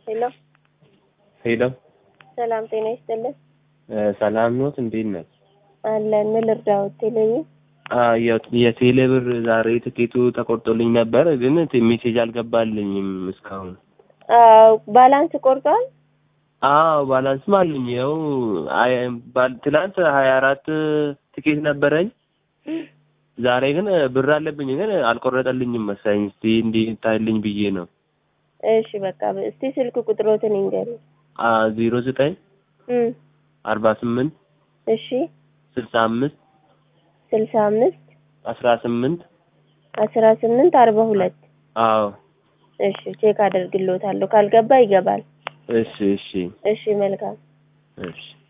ሄሎ ሄሎ ሰላም ጤና ይስጥልን። ሰላም ኖት? እንዴት ነህ? አለን ምን ልርዳዎት? ቴሌቪ የቴሌ ብር ዛሬ ትኬቱ ተቆርጦልኝ ነበር፣ ግን ሜሴጅ አልገባልኝም እስካሁን። ባላንስ ቆርጧል። አዎ ባላንስም አለኝ። ይኸው ትናንት ሀያ አራት ትኬት ነበረኝ። ዛሬ ግን ብር አለብኝ፣ ግን አልቆረጠልኝም መሰለኝ። እስቲ እንዲታይልኝ ብዬ ነው። እሺ በቃ እስቲ ስልክ ቁጥሮትን ይንገሩ። ዜሮ ዘጠኝ አርባ ስምንት እሺ ስልሳ አምስት ስልሳ አምስት አስራ ስምንት አስራ ስምንት አርባ ሁለት አዎ እሺ ቼክ አደርግልዎታለሁ። ካልገባ ይገባል። እሺ እሺ እሺ መልካም እሺ